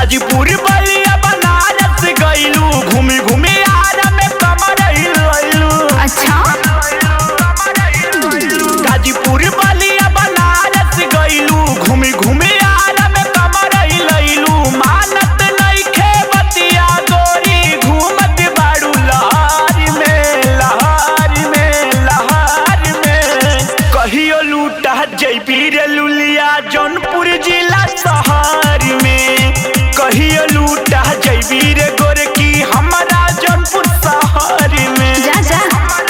गाजीपुर बलिया बनारस गइलू घूमी घूमी आरा में कमर हिलैलू अच्छा गाजीपुर बलिया बनारस गइलू घूमी घूमी आरा में कमर हिलैलू मानत नइखे बतिया गोरी घूमत बाड़ू लहर में लहर में लहर में कहियो लूटा जैबी रे लुलिया जौनपुर जिला शहर में कहियो लूटा जैबी रे गोरकी हमारा जौनपुर शहर में जा जा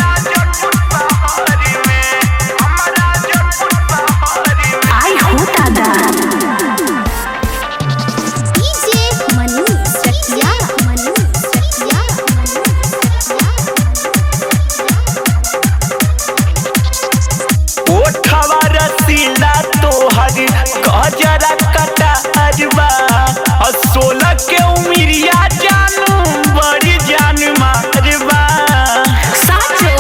आई हो दादा डीजे मनु सखिया मनु सखिया मनु ओठवा रसीला तोहर गजरा कटारबा और सोलह के उमिरिया जानू बड़ी जान मारबा साचो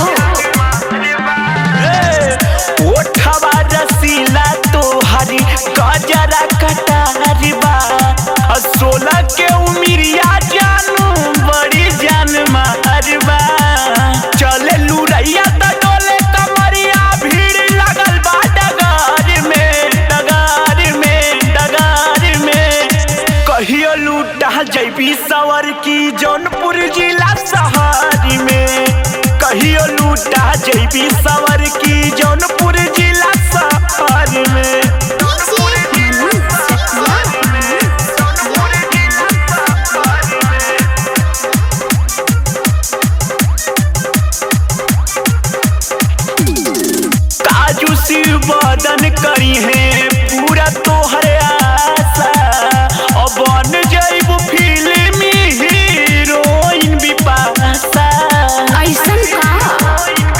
ओठवा रसीला तोहर गजरा कटारबा और सोलह के उमिरिया जानू बड़ी जान मारबा चले लुरैया त डोले कमरिया भीड़ लगल बा डगार में डगार में डगार में कहियो लूटा जैबी सवर की जौनपुर जिला शहर में कहियो लूटा जैबी सवर की जौनपुर जिला शहर में डीजे मनु सखिया काजू सिर बदन करी है पूरा तोहर आशा अब बन जैब फिल्मी हीरोइन बिपाशा ऐसन का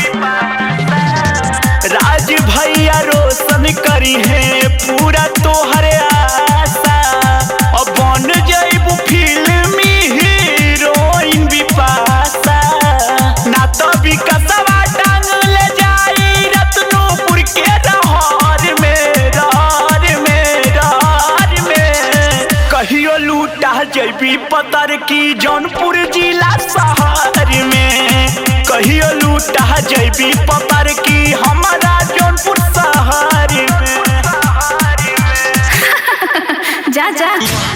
राज भैया रोशन करी है पूरा तोहर आशा अब बन जैब फिल्मी हीरोइन बिपाशा ना तो विकसवा टांग ले जाई रत्नोपुर के रहर में रहर में रहर में कहियो लूटा जैबी पतर की जौनपुर जिला शहर में कहियो लूटा जैबी पतर की हमारा जौनपुर शहर में जा जा